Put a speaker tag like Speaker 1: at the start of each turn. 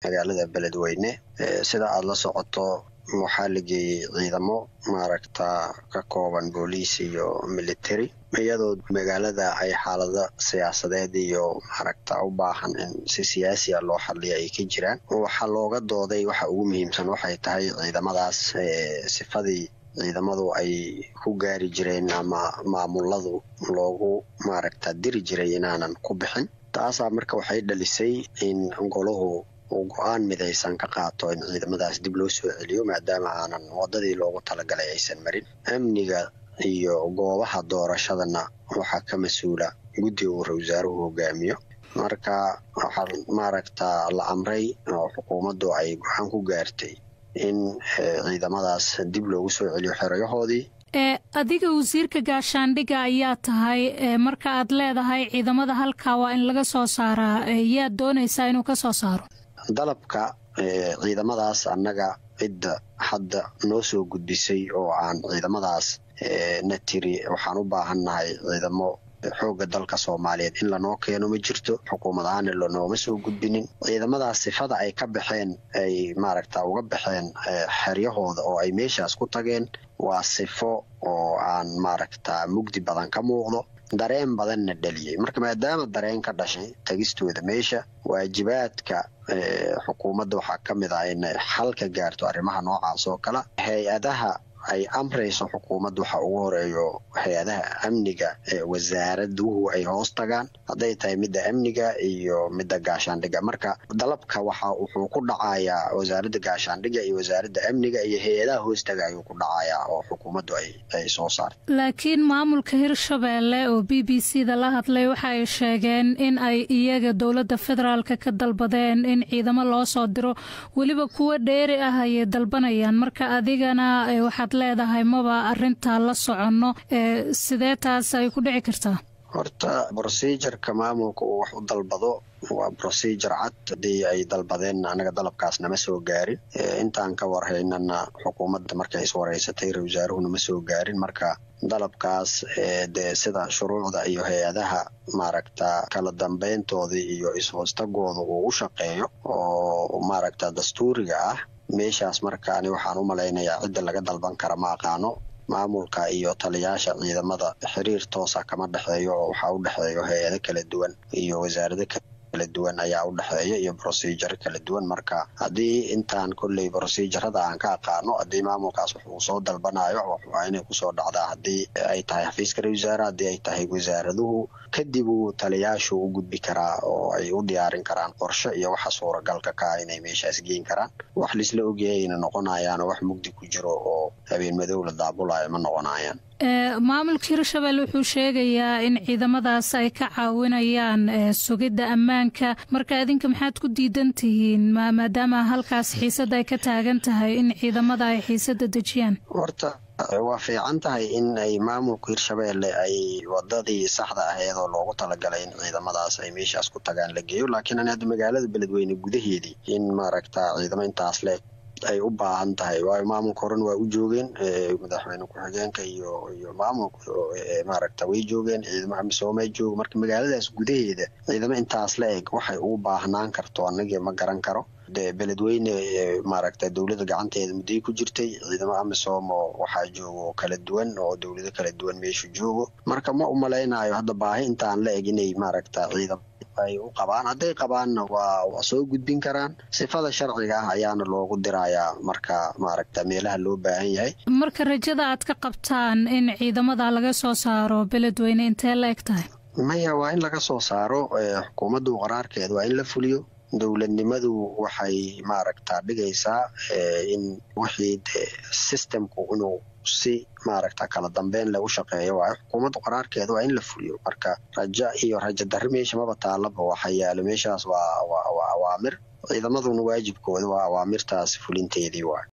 Speaker 1: magaalada beledweyne sida aada la socoto waxaa la geeyey ciidamo maaragta ka kooban booliis iyo military iyadoo magaalada ay xaalado siyaasadeed iyo maaragta u baahan in si siyaasiya loo xaliyo ay ka jiraan waxaa looga dooday waxa ugu muhiimsan waxay tahay ciidamadaas sifadii ciidamadu ay ku gaari jireen ama maamuladu loogu maaragta diri jiray inaanan ku bixin taasaa marka waxay dhalisay in golahu uu go-aan midaysan ka qaato in ciidamadaas dib loo soo celiyo maadaama aanan wadadii loogu talagalay aysan marin amniga iyo goobaha doorashadana waxaa ka mas-uula guddiga uu ra-wasaaruhu hogaamiyo marka waxaa maaragta la amray oo xukuumaddu ay go-aan ku gaartay in ciidamadaas dib loogu soo celiyo xerayahoodii
Speaker 2: adiga wasiirka gaashaandhigga ayaa tahay marka aad leedahay ciidamada halkaa waa in laga soo saaraa yaad doonaysaa inuu ka soo saaro
Speaker 1: dalabka ciidamadaas annaga cidda hadda noo soo gudbisay oo aan ciidamadaas na tiri waxaan u baahannahay ciidamo xoogga dalka soomaaliyeed in lanoo keeno ma jirto xukuumad ahaana lanooma soo gudbinin ciidamadaas sifada ay ka baxeen ay maaragta uga baxeen xeryahooda oo ay meeshaas ku tageen waa sifo oo aan maaragta mugdi badan ka muuqdo dareen badanna dhaliyey marka maadaama dareen ka dhashay tagistooda meesha waajibaadka xukuumadda waxaa ka mid ah inay xal ka gaarto arrimaha noocaas oo kale hay-adaha ay amrayso xukuumadda waxa ugu horeeyo hay-adaha amniga ee wasaaraduhu ay hoos tagaan hadday tahay midda amniga iyo midda gaashaandhigga marka dalabka waxa wuxuu ku dhacayaa wasaaradda gaashaandhigga iyo wasaaradda amniga iyo hay-adaha hoostaga ayuu ku dhacayaa oo xukuumaddu ay soo saartay
Speaker 2: laakiin maamulka hirshabeelle oo b b c da la hadlay waxa ay sheegeen in ay iyaga dowladda federaalka ka dalbadeen in ciidamo loo soo diro weliba kuwo dheeri ah ayay dalbanayaan marka adigana waxaad leedahay maba arintaa la soconno sidee taas ay ku dhici kartaa
Speaker 1: horta procedureka maamulka uu wax u dalbado waa procedure cad haddii ay dalbadeen anaga dalabkaas nama soo gaarin intaan ka warhaynana xukuumadda markay iswareysatay ra wasaaruhuna ma soo gaarin marka dalabkaas dee sida shuruucda iyo hay-adaha maaragta kala dambeyntoodii iyo is-hoostagooda uu u shaqeeyo oo maaragta dastuuriga ah meeshaas markaani waxaan u malaynayaa cidda laga dalban kara ma aqaano maamulka iyo taliyaasha ciidamada xiriir toosa kama dhexeeyo oo waxaa u dhexeeyo hay-ado kala duwan iyo wasaarado kala duwan ayaa u dhexeeya iyo procedure kala duwan marka haddii intaan kolley procedurada aan ka aqaano haddii maamulkaas wax uu soo dalbanayo waa inay kusoo dhacdaa haddii ay tahay xafiiska ra wasaare haddii ay tahay wasaaraduhu kadib uu taliyaashu u gudbi karaa oo ay u diyaarin karaan qorshe iyo waxa suuragalka ka ah inay meeshaas geyn karaan wax laisla ogyahayna noqonayaan wax mugdi ku jiro oo habeen madow la daabulayo ma noqonayaan
Speaker 2: maamulka hirshabelle wuxuu sheegayaa in ciidamadaas ay ka caawinayaan sugidda ammaanka marka idinka maxaad ku diidan tihiin maadaama halkaas xiisada ay ka taagan tahay in ciidamada ay xiisada dejiyaan
Speaker 1: horta waa fiican tahay in ay maamulka hirshabelle ay wadadii saxda ahayd oo loogu talagalay in ciidamadaas ay meeshaas ku tagaan la geeyo laakiin an hadda magaalada beledweyne gudaheedii in maaragta ciidamo intaas le ay u baahan tahay waayo maamulka horena waa u joogeen madaxweyne ku-xigeenka iyo iyo maamulka maaragta way joogeen ciidamo amisoomay jooga marka magaaladaas gudaheeda ciidamo intaas la eg waxay ugu baahnaan karto anagii ma garan karo de beledweyne maaragta dowladda gacanteeda mudday ku jirtay ciidamo amisom oo waxaa joogo kala duwan oo dowlado kala duwan meeshu joogo marka ma u malaynayo hadda baahi intaan la eg inay maaragta ciidam ay u qabaan hadday qabaanna waa waa soo gudbin karaan sifada sharciga ah ayaana loogu dirayaa marka maaragta meelaha loo baahan yahay
Speaker 2: marka rajada aad ka qabtaan in ciidamada laga soo saaro beledweyne intee la eg tahay
Speaker 1: maya waa in laga soo saaro xukuumaddu qaraarkeeda waa in la fuliyo dowladnimadu waxay maaragta dhigaysaa in wixii de systemku inuu si maaragta kala dambeyn lagu shaqeeyo waayo xukuumadda qaraarkeeda waa in la fuliyo marka raja iyo raja darri meesha maba taalaba waxa yaalo meeshaas waa waa awaamir ciidamaduna waajibkooda waa awaamirtaas fulinteedii waayo